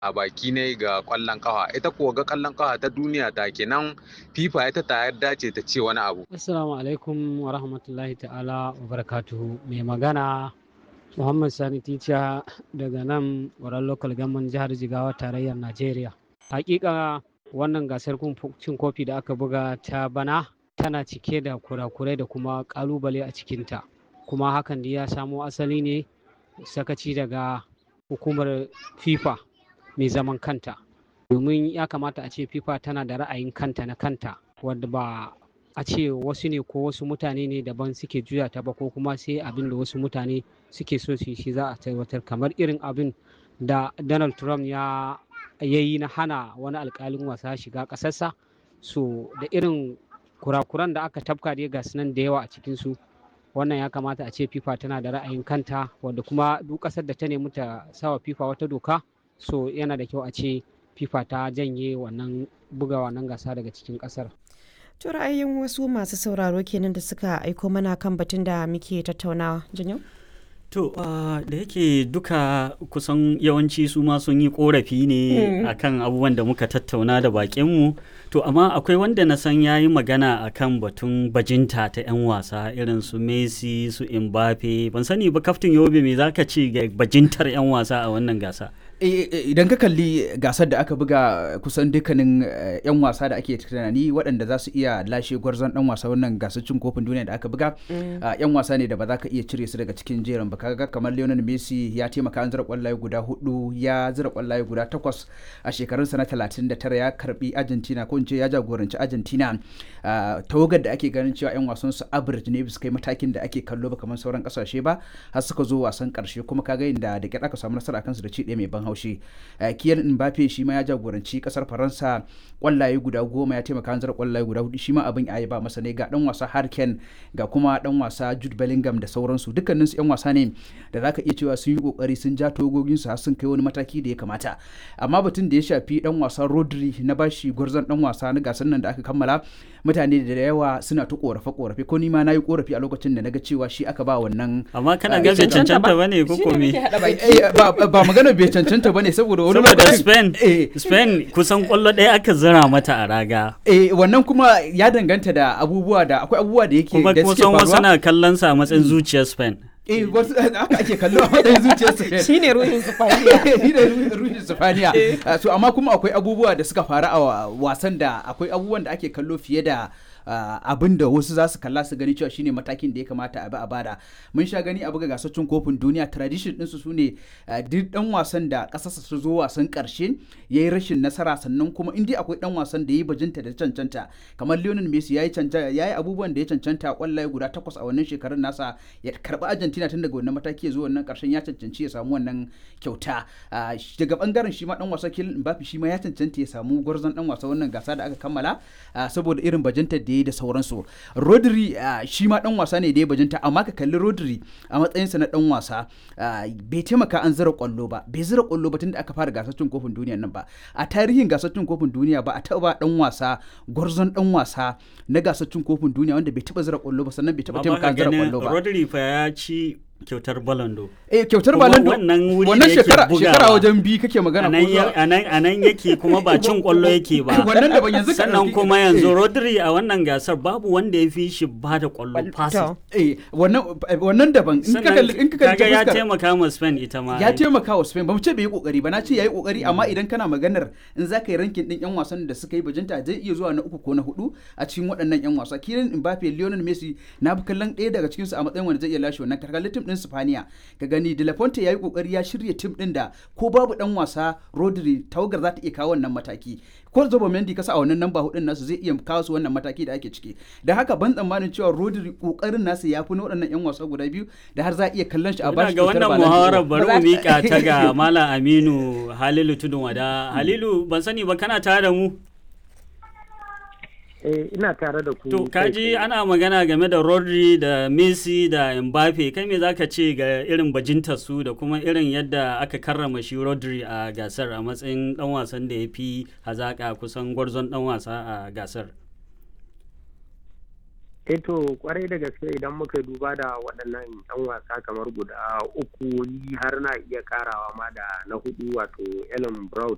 a baki ne ga kwallon kafa ita kuwa ga kwallon kafa ta duniya ta kenan fifa ita ta yarda ce ta ce wani abu assalamu alaikum wa rahmatullahi ta'ala wa barakatuhu mai magana muhammad sani tica daga nan wurin local government jihar jigawa tarayyar najeriya hakika wannan gasar cin kofi da aka buga ta bana tana cike da kurakurai da kuma kalubale a cikinta kuma hakan da ya samo asali ne sakaci daga hukumar fifa mai zaman kanta domin ya kamata a ce fifa tana da ra'ayin kanta na kanta wadda ba a ce wasu ne ko wasu mutane ne daban suke juya ta ba ko kuma sai abin da wasu mutane suke so su shi za a tabbatar kamar irin abin da donald trump ya yi na hana wani alkalin wasa shiga ƙasarsa so da irin kurakuran da aka tafka dai ga nan da yawa a cikinsu wannan ya kamata a ce fifa tana da ra'ayin kanta wadda kuma duk ƙasar da ta nemi ta sawa fifa wata doka so yana da kyau a ce fifa ta janye wannan buga wannan gasa daga cikin ƙasar To ra'ayin wasu masu sauraro kenan da suka aiko mana kan batun da muke tattaunawa. Janyo? To uh, da yake duka kusan yawanci su ma sun yi korafi ne mm. akan abubuwan da muka tattauna da bakinmu. To amma akwai wanda na san ya yi magana akan batun bajinta ta 'yan wasa irin su Messi su Mbappe. Ban sani ba kaftin Yobe me zaka ce ga bajintar 'yan wasa a wannan gasa? idan ka kalli gasar da aka buga kusan dukkanin 'yan wasa da ake tunani waɗanda za su iya lashe gwarzon ɗan wasa wannan gasar cin kofin duniya da aka buga 'yan wasa ne da ba za ka iya cire su daga cikin jerin ba kaga kamar Lionel Messi ya taimaka an zira kwallaye guda hudu ya zira kwallaye guda takwas a shekarunsa na 39 ya karbi Argentina ko in ce ya jagoranci Argentina tawagar da ake ganin cewa 'yan wasan su average ne bisa kai matakin da ake kallo ba kamar sauran kasashe ba har suka zo wasan karshe kuma kaga inda da kyar aka samu nasara kansu da ci ɗaya mai ban haushi kiyan mbappe shi ma ya jagoranci kasar faransa kwallaye guda goma ya taimaka hanzar kwallaye guda hudu shi ma abin ya ba masa ne ga dan wasa harken ga kuma dan wasa jude bellingham da sauransu dukkanin su yan wasa ne da zaka iya cewa sun yi kokari sun ja togogin su har sun kai wani mataki da ya kamata amma batun da ya shafi dan wasa rodri na bashi gwarzon dan wasa na gasar nan da aka kammala mutane da yawa suna ta korafe korafe ko ni ma na yi korafi a lokacin da naga cewa shi aka ba wannan amma kana ga bai cancanta bane ko ko me ba magana bai cancanta bane saboda wani saboda Spain Spain kusan kwallo ɗaya aka zira mata a raga eh wannan kuma ya danganta da abubuwa da akwai abubuwa da yake da suke faruwa wasu na kallon sa a matsayin zuciyar Spain eh wasu haka ake kallo a matsayin zuciyar Spain shine ruhin Spaniya shine ruhin Spaniya so amma kuma akwai abubuwa da suka faru a wasan da akwai abubuwan da ake kallo fiye da Uh, abin da wasu za su kalla su gani cewa shine matakin da ya kamata a bi a bada mun sha gani a buga gasar cin kofin duniya tradition ɗinsu su ne uh, duk dan wasan da ƙasarsa su zo wasan ƙarshe ya yi rashin nasara sannan kuma in dai akwai dan wasan da ya yi bajinta da cancanta kamar Lionel Messi ya yi abubuwan da ya cancanta kwallaye guda takwas a wannan shekarun nasa ya karɓi Argentina tun daga wannan mataki ya zo wannan ƙarshen ya cancanci ya samu wannan kyauta uh, daga bangaren shi ma dan wasa Kylian Mbappe shi ma ya cancanta ya samu gwarzon dan wasa wannan gasa da aka kammala saboda irin bajinta da ya da sauransu rodri shi ma dan wasa ne da ya bajinta amma ka kalli rodri a matsayinsa na dan wasa bai taimaka an zira kwallo ba bai zira kwallo ba tunda aka fara gasar cin kofin duniya nan ba a tarihin gasar cin kofin duniya ba a taba dan wasa gwarzon dan wasa na gasar cin kofin duniya wanda bai taba zira kwallo ba sannan bai taba taimaka an zira kwallo ba rodri fa ya ci kyautar balando eh kyautar balando wannan wuri wannan shekara shekara wajen bi kake magana ko a nan yake kuma ba cin kwallo yake ba wannan daban yanzu sannan kuma yanzu Rodri a wannan gasar babu wanda ya fi shi ba da kwallo passing eh wannan wannan daban in ka kalli in ka kalli ya taimaka ma Spain ita ma ya taimaka wa Spain ba mu ce bai yi kokari ba na ce yayi kokari amma idan kana maganar in za ka yi rankin din yan wasan da suka yi bajinta zai iya zuwa na uku ko na hudu a cikin waɗannan yan wasa Kylian Mbappe Lionel Messi na bi kallon ɗaya daga cikin su a matsayin wanda zai iya lashe wannan karkalin din Spaniya ka gani De La Fonte yayi kokari ya shirya tim din da ko babu dan wasa Rodri tawagar za ta iya kawo wannan mataki ko Zobo Mendy kasa a wannan namba hudun nasu zai iya kawo su wannan mataki da ake ciki da haka ban tsammanin cewa Rodri kokarin nasu ya fi na waɗannan yan wasa guda biyu da har za a iya kallon shi a bashi ga wannan muhawarar bari mu mika ta ga Malam Aminu Halilu Tudun Wada Halilu ban sani ba kana tare da mu Eh, ina tare da ku. To, kaji ana magana game da Rodri da Messi da Mbappe, kai me zaka ce ga irin bajintar su da kuma irin yadda aka karrama shi Rodri a gasar a matsayin dan wasan da ya fi hazaka kusan gwarzon dan wasa a gasar? Eh to, kwarai da gaske idan muka duba da waɗannan 'yan wasa kamar guda uku ni har na iya karawa ma da na hudu wato Ellen Brown